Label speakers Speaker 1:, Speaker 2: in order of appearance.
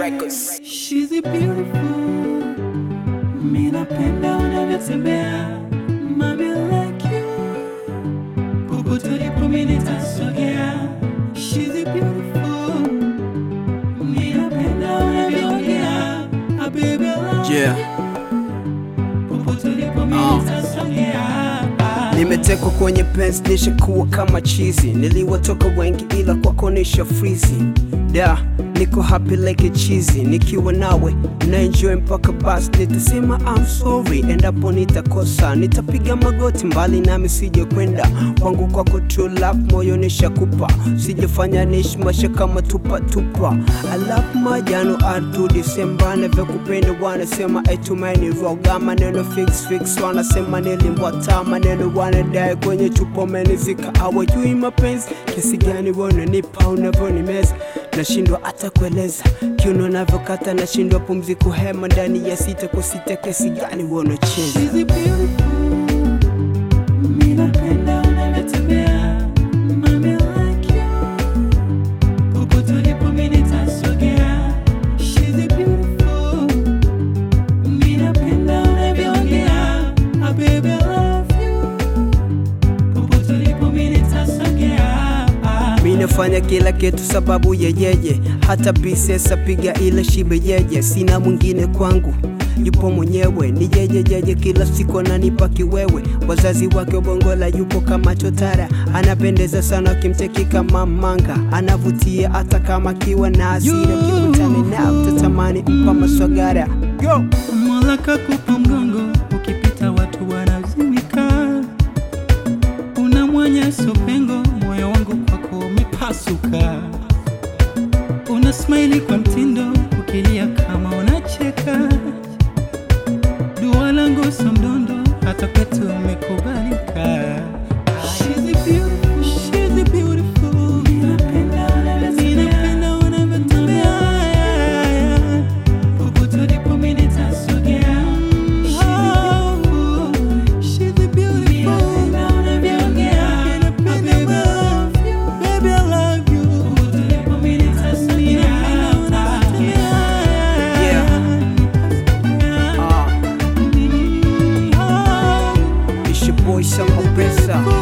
Speaker 1: Records.
Speaker 2: She's a beautiful. Mimi napenda unavyotembea. Mami like you. Popote ulipo mimi nitasogea. She's a beautiful. Mimi napenda unavyoongea. Ah, baby, I love
Speaker 1: Yeah.
Speaker 2: you. Popote ulipo mimi
Speaker 1: Ah.
Speaker 2: nitasogea. Ah.
Speaker 1: Nimetekwa kwenye pensi nishakuwa kama chizi, niliwatoka wengi ila kwako nisha frizi. Da, niko happy like a cheesy, nikiwa nawe na enjoy mpaka basi nitasema I'm sorry, endapo nitakosa nitapiga magoti mbali nami sije kwenda kwangu kwako true love, moyo nishakupa, sijafanya nishmasha kama tupa tupa. I love majano artu Disemba navyokupenda wanasema etumaini roga maneno fix fix wanasema nilimbwata maneno wanadai kwenye chupa umenizika awajui mapenzi kiasi gani wananipa unavyonimeza nashindwa hata kueleza kiuno navyokata nashindwa pumzi kuhema ndani ya sita kwa sita kiasi gani wanacheza
Speaker 2: She's a beautiful. Mimi napenda unavyotembea. Mami like you. Popote ulipo mimi nitasogea. She's a beautiful. Mimi napenda unavyoongea. Ah, baby, I love you. Popote ulipo mimi nitasogea. Ah.
Speaker 1: Mi nafanya kila kitu sababu ya yeye, hata bisesa piga ile shibe yeye, sina mwingine kwangu yupo mwenyewe ni yeye yeye, kila siku ananipa kiwewe. Wazazi wake Bongola yupo kama chotara, anapendeza sana kimteki kama manga, anavutia hata kama kiwa na hasira, ukikutana nao utatamani mpa maswagara Yo!
Speaker 2: Mola kakupa mgongo, ukipita watu wanazimika. Una mwanyaso pengo, moyo wangu kwako umepasuka. Una smile kwa mtindo, ukilia kama unacheka. Dua langu so mdondo, hata kwetu umekubalika. She's a beautiful, she's a beautiful. Ninapenda unavyotembea. Popote ulipo mimi nitasogea. She's a beautiful. Ninapenda baby, I love you. Popote ulipo mimi nitasogea.
Speaker 1: Yeah. Ah, it's your boy Samba Pesa.